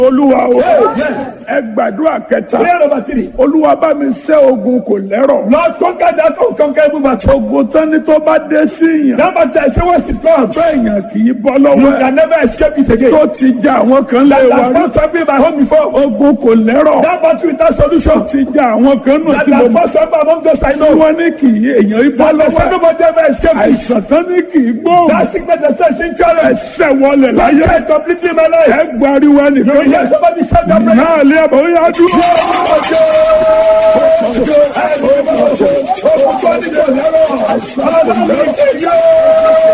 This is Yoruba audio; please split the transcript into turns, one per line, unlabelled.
olúwa o ẹ gbàdúrà kẹta
Prayer number three.
olúwa bá mi ṣẹ́ ogun kò lẹ́rọ̀
Lord, conquer that unconquerable battle.
ogun tán ni tó bá dé sí yàn
That battle, I say, once it comes,
bẹ́ẹ̀yàn kì í bọ́
you
lọ́wọ́ ẹ̀
can never escape it again.
tó ti já àwọn kan lé wa
That
rí
has first been my home before.
ogun kò lẹ́rọ̀
That battle without solution.
ti já àwọn kan nù
That
tí mo
has
mọ̀
first been among those I
tí
know.
wọ́n ní kì í èèyàn í bọ́
That has
lọ́wọ́ ẹ̀
nobody ever escaped it.
àìsàn tán ní kì í gbóhùn
That sickness that says in challenge.
ẹsẹ̀ wọlé láyé
Conquer it completely in my life.
ẹ gbariwo
You will hear
nìkan
somebody shout that prayer.
náà lé àbọ̀ ó yá dúró.
Ọjọ́.